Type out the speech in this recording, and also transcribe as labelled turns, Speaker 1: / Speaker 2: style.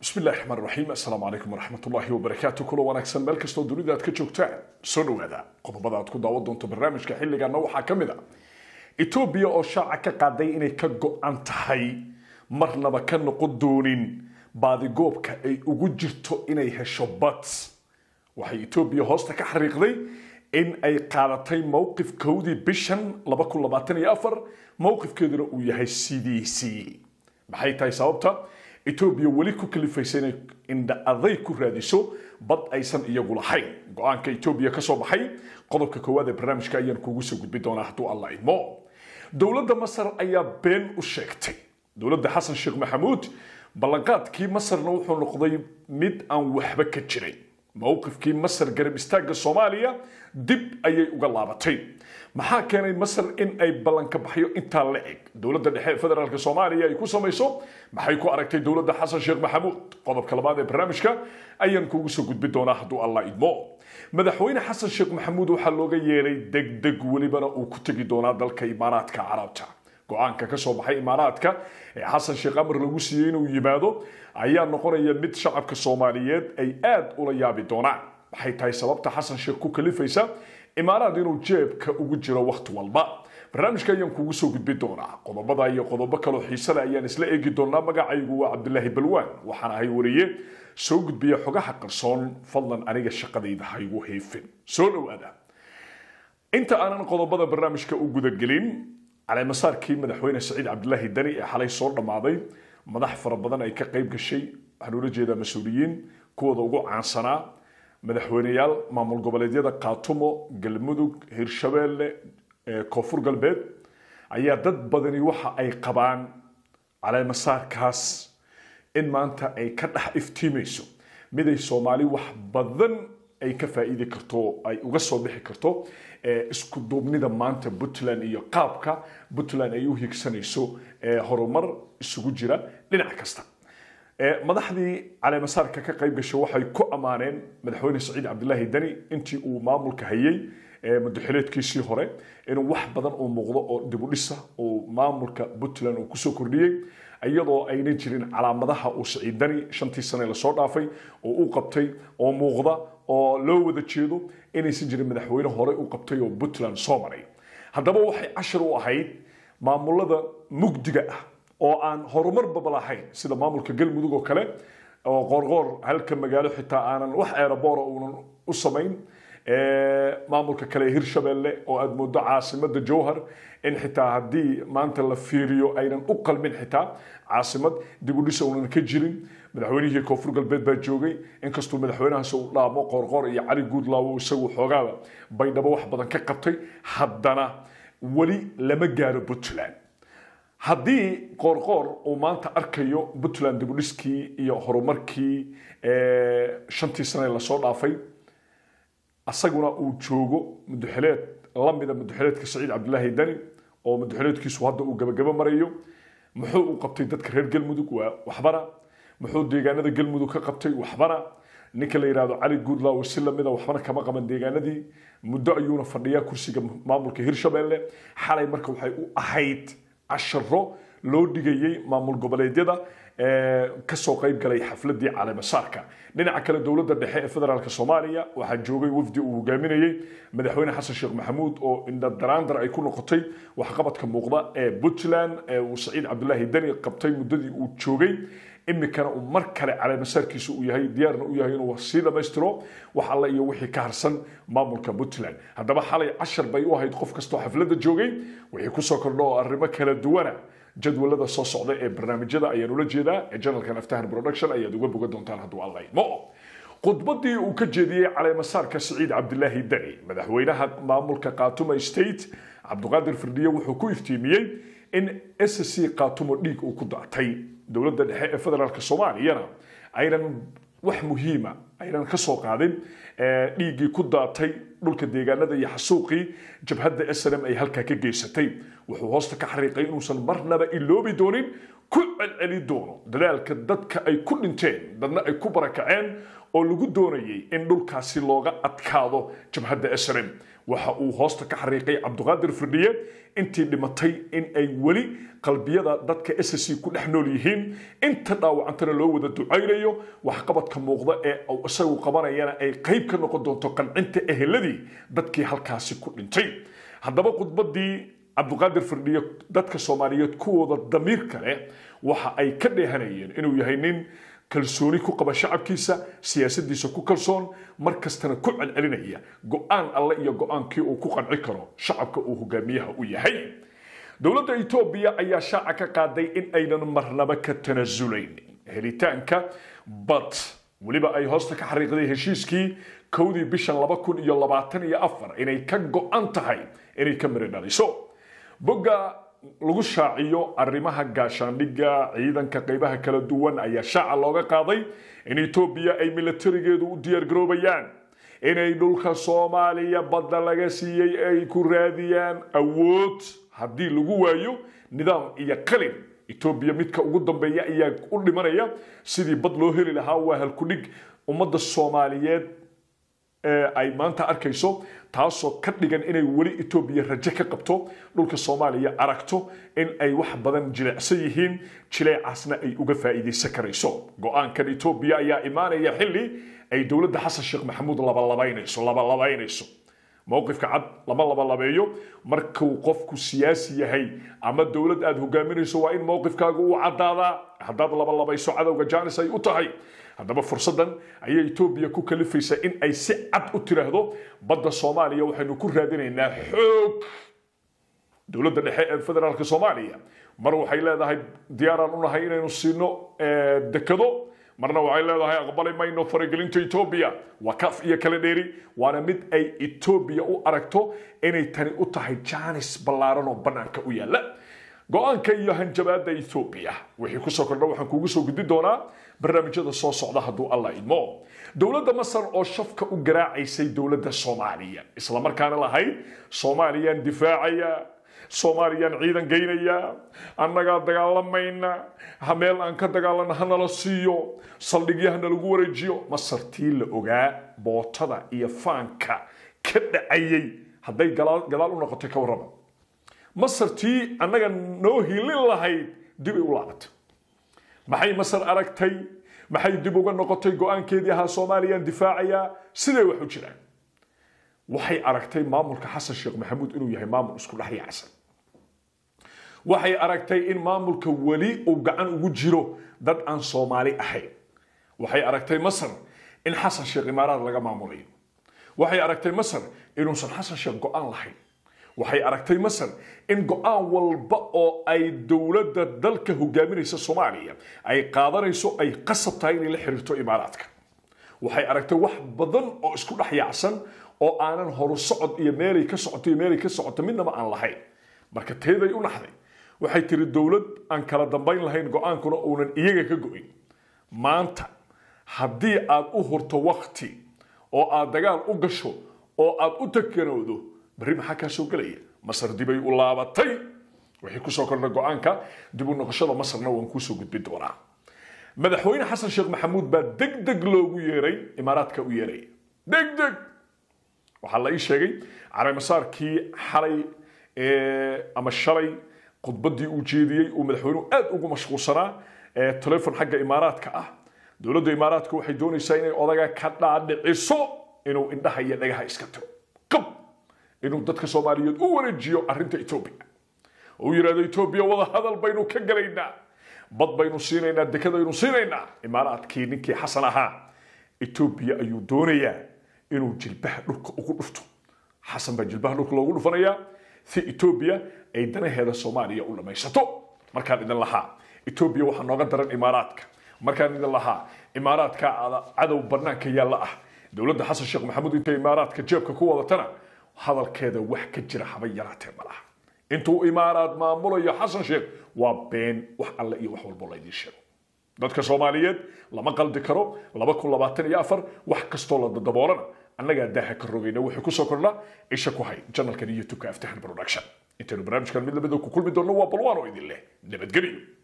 Speaker 1: bismi illahi raxmaan raxiim assalaamu calaykum waraxmat ullaahi wabarakaatu kulo wanaagsan meel kastoo dunida aad ka joogtaan soo dhowaada qodobada aad ku daawan doonto barnaamijka xilligaana waxaa ka mid a etoobiya oo shaaca ka qaaday inay ka go-an tahay marnaba ka noqon doonin baadigoobka ay ugu jirto inay hesho bad waxay etoobiya hoosta ka xariiqday in ay qaadatay mowqifkoodii bishan mowqifkeeduna uu yahay sidiisii maxay tahay sababta etoobiya weli ku kalifaysa inay indha aday ku raadiso bad aysan iyagu lahayn go-aanka etoobiya ka soo baxay qodobka koowaad ee barnaamijka ayaan kuugu soo gudbi doonaa hadduu alla idmo dowladda masar ayaa been u sheegtay dowladda xasan sheekh maxamuud ballanqaadkii masarna wuxuu noqday mid aan waxba ka jiray mowqifkii masar garab istaagga soomaaliya dib ayay uga laabatay maxaa keenay masar in ay ballanka baxyo intaa la eg dowladda dhexe ee federaalk soomaaliya ay ku samayso maxay ku aragtay dowladda xasan sheekh maxamuud qodobka labaad ee barnaamijka ayaan kuugu soo gudbi doonaa hadduu allah idmo madaxweyne xasan sheekh maxamuud waxaa looga yeelay degdeg welibana uu ku tegi doonaa dalka imaaraadka carabta go-aanka ka soo baxay imaaraadka ee xasan sheekh amar lagu siiyey inuu yimaado ayaa noqonaya mid shacabka soomaaliyeed ay aad ula yaabi doonaan maxay tahay sababta xasan sheekh ku kalifaysa imaaraad inuu jeebka ugu jiro wakhti walba barnaamijka ayaan kuugu soo gudbi doonaa qodobada iyo qodobo kaloo xiisale ayaan isla eegi doonaa magacaygu waa cabdilaahi balwaan waxaan ahay wariye soo gudbiya xogaha qarsoon fadlan aniga shaqadayda haygu heefin soo dhowaada inta aanan qodobada barnaamijka u gudagelin caleemasaarkii madaxweyne saciid cabdilaahi dani ee xalay soo dhammaaday madax fara badan ay ka qayb gashay waxaan ula jeedaa mas-uuliyiin kuwooda ugu caansanaa madaxweyneyaal maamul goboleedyada kaatumo galmudug hirshabeelle koonfur galbeed ayaa dad badani waxa ay qabaan caleemasaarkaas in maanta ay ka dhex iftiimayso miday soomaali wax badan ay ka faa'iidi karto ay uga soo bixi karto isku duubnida maanta puntland iyo qaabka puntland ay u higsanayso horumar isugu jira dhinac kasta madaxdii caleemasaarka ka qayb gashay waxay ku ammaaneen madaxweyne saciid cabdilaahi dani intii uu maamulka hayay mudaxileedkiisii hore inuu wax badan uu muuqdo oo dibudhisa uu maamulka puntland uu kusoo kordhiyey iyadoo aynan jirin calaamadaha uu saciid dani shantii sane lasoo dhaafay oo u qabtay oo muuqda oo loo wada jeedo inaysan jirin madaxweyne hore u qabtay oo puntland soo maray haddaba waxay cashar u ahayd maamulada mugdiga ah oo aan horumarba lahayn sida maamulka galmudug oo kale oo qoorqoor halka magaalo xitaa aanan wax eeraboora uunan u samayn maamulka kale hirshabeelle oo aad moodo caasimada jowhar in xitaa haddii maanta la fiiriyo aynan u qalmin xitaa caasimad dibudhisa uunan ka jirin madaxweynihii koonfur galbeed baa joogay inkastuu madaxweynahaas uu dhaamo qoorqoor iyo cali guudlaawo isagu xoogaaba baydhabo wax badan ka qabtay haddana weli lama gaaro puntland haddii qoorqoor uu maanta arkayo puntland dibudhiskii iyo horumarkii shantii sane lasoo dhaafay asaguna uu joogo mudaxileed lamida mudaxileedka saciid cabdilaahi dani oo mudaxileedkiisu hadda uu gabagabo marayo muxuu u qabtay dadka reer galmudug waa waxbana muxuu deegaanada galmudug ka qabtay waxbana ninka la yidhahdo cali guudlaaw si lamida waxbana kama qaban deegaanadii muddo ayuuna fadhiyaa kursiga maamulka hirshabeelle xalay marka waxay u ahayd casharo loo dhigayey maamul goboleedyada kasoo qayb galay xafladii caleemasaarka dhinaca kale dowladda dhexe ee federaalk soomaaliya waxaa joogay wafdi uu hogaaminayey madaxweyne xasan sheekh maxamuud oo indhadaraandar ay ku noqotay waxqabadka muuqda ee puntland ee uu saciid cabdilaahi dani qabtay muddadii uu joogay iminkana uu mar kale caleemasaarkiisa uu yahay diyaarna u yahay inuu sii dhammaystiro wax alle iyo wixii ka harsan maamulka puntland haddaba xalay cashar bay u ahayd qof kastoo xafladda joogay wixii kusoo kordho oo arrimo kala duwana jadwalada soo socda ee barnaamijyada ayaan ula jeedaa ee janalkan aftahan production ayaad uga boga doontaan hadduu alla idmo khudbadii uu ka jeediyey caleemasaarka saciid cabdilaahi dani madaxweynaha maamulka kaatuma state cabdiqaadir firdhiye wuxuu ku iftiimiyey in s c kaatumo dhiig uu ku daatay dowladda dhexe ee federaalk soomaaliyana aynan wax muhiima aynan ka soo qaadin dhiiggii ku daatay dhulka deegaanada iyo xasuuqii jabhadda snm ay halkaa ka geysatay wuxuu hoosta ka xariiqay inuusan marnaba iloobi doonin ku celceli doono dadaalka dadka ay ku dhinteen dadna ay ku barakaceen oo lagu doonayay in dhulkaasi looga adkaado jabhadda snm waxa uu hoosta ka xariiqay cabduqaadir firdhiye intii dhimatay in ay weli qalbiyada dadka ssc ku dhex nool yihiin inta dhaawacantana loo wada ducaynayo waxqabadka muuqda ee uu isagu qabanayana ay qayb ka noqon doonto qancinta eheladii dadkii halkaasi ku dhintay haddaba khudbadii cabduqaadir firdhiye dadka soomaaliyeed kuwooda damiir kale waxa ay ka dheehanayeen inuu yahay nin kalsooni ku qaba shacabkiisa siyaasadiisa ku kalsoon mar kastana ku celcelinaya go-aan alle iyo go-aankii uu ku qanci karo shacabka uu hogaamiyaha u yahay dowladda etoobiya ayaa shaaca ka qaaday in aynan marnaba ka tanasulayn helitaanka bad weliba ay hoosta ka xariiqday heshiiskii kowdii bishan laba kun iyo labaatan iyo afar inay ka go-an tahay inay ka miri dhaliso bogga lagu shaaciyo arrimaha gaashaandhigga ciidanka qaybaha kala duwan ayaa shaaca looga qaaday in etoobiya ay milatarigeedu u diyaargaroobayaan inay dhulka soomaaliya badda laga siiyey ay ku raadiyaan awood haddii lagu waayo nidaam iyo qalin etoobiya midka ugu dambeeya ayaa u dhimanaya sidii bad loo heli lahaa waa halkudhig ummadda soomaaliyeed ay maanta arkayso taasoo ka dhigan inay weli etoobiya rajo ka qabto dhulka soomaaliya aragto in ay wax badan jilecsan yihiin jileecaasna ay uga faa'iidaysan karayso go-aankan etoobiya ayaa imaanaya xilli ay dowladda xasan sheekh maxamuud labalabaynayso labalabaynayso mowqifka cad lama labalabeeyo markuu qofku siyaasi yahay ama dowlad aad hogaaminayso waa in mowqifkaaga uu caddaadaa haddaad labalabayso cadowga jaanis ay u tahay haddaba fursaddan ayay etoobiya ku kalifaysaa in ay si cad u tiraahdo badda soomaaliya waxaynu ku raadinaynaa xoog dowladda dhexe ee federaalka soomaaliya mar waxay leedahay diyaaraan unahay inaynu siino dekado marna waxay leedahay aqbali mayno faragelinta etoobiya waa kaf iyo kala dheeri waana mid ay etoobiya u aragto inay tani u tahay jaanis ballaaran oo bannaanka u yaalla go-aanka iyo hanjabaadda etoobiya wixii kusoo kordha waxaan kuugu soo gudbi doonaa barnaamijyada soo socda hadduu alla idmo dowladda masar oo shafka u garaacaysay dowladda soomaaliya islamarkaana lahayd soomaaliyaan difaacaya soomaaliyaan ciidan geynaya annagaa dagaalamayna ha meel aan ka dagaalana hanala siiyo saldhigyahana lagu wareejiyo masartii la ogaa bootada iyo faanka ka dhacayay hadday gadaal u noqotay ka warrama masartii annaga noo hilin lahayd dibay u laabatay maxay masar aragtay maxay dib uga noqotay go-aankeedii ahaa soomaaliyaan difaacayaa siday wax u jiraan waxay aragtay maamulka xasan sheekh maxamuud inuu yahay maamul isku dhex yaacsan waxay aragtay in maamulka weli uu gacan ugu jiro dad aan soomaali ahayn waxay aragtay masar in xasan sheekh imaaraad laga maamulayo waxay aragtay masar inuusan xasan sheekh go-aan lahayn waxay aragtay masar in go-aan walba oo ay dowladda dalka hogaaminaysa soomaaliya ay qaadanayso ay qasab tahay inay la xiriirto imaaraadka waxay aragtay wax badan oo isku dhex yaacsan oo aanan horu socod iyo meelay ka socoto iyo meelay ka socoto midnaba aan lahayn marka teeday u naxday waxay tiri dowlad aan kala dambayn lahayn go-aankuna uunan iyaga ka go-in maanta haddii aad u hurto wakti oo aad dagaal u gasho oo aad u takanowdo berri maxaa kaa soo gelaya masar dibay u laabatay wixii kusoo kordha go-aanka dib u noqoshada masarna waan kuusoo gudbin doonaa madaxweyne xasan sheekh maxamuud baa deg deg loogu yeeray imaaraadka u yeeraya deg deg waxaa la ii sheegay caraemasaarkii xalay ama shalay khudbaddii uu jeediyey uu madaxweynuhu aad ugu mashquulsanaa telefon xagga imaaraadka ah dowladda imaaraadka waxay doonaysaa inay odaga ka dhaadhiciso inuu indhaha iyo dhagaha iska tiro qab inuu dadka soomaaliyeed u wareejiyo arrinta etoobiya uu yidhahdo etoobiya wada hadal baynu ka galaynaa bad baynu siinaynaa dekadaynu siinaynaa imaaraadkii ninkii xasan ahaa etoobiya ayuu doonayaa inuu jilbaha dhulka ugu dhufto xasan baa jilbaha dhulka loogu dhufanayaa si etoobiya ay danaheeda soomaaliya u dhamaysato markaan idin lahaa etoobiya waxaa nooga daran imaaraadka markaan idin lahaa imaaraadka cadow banaanka yaalla ah dowladda xasan sheekh maxamuud intay imaaraadka jeebka ku wadatana hadalkeeda wax ka jira haba yaraatee malaha intuu imaaraad maamulayo xasan sheekh waa been wax alle iyo wax walbo laydiin sheego dadka soomaaliyeed lama qaldi karo laba kun labaatan iyo afar wax kastoo la dadaboolana annagaa daaha ka rogayna wuxuu kusoo kordhnaa isha ku hay janalkan youtubeka aftahan production intaynu barnaamijkan mid lamida ku kulmi doonno waa balwaan oo idin leh nabadgelyo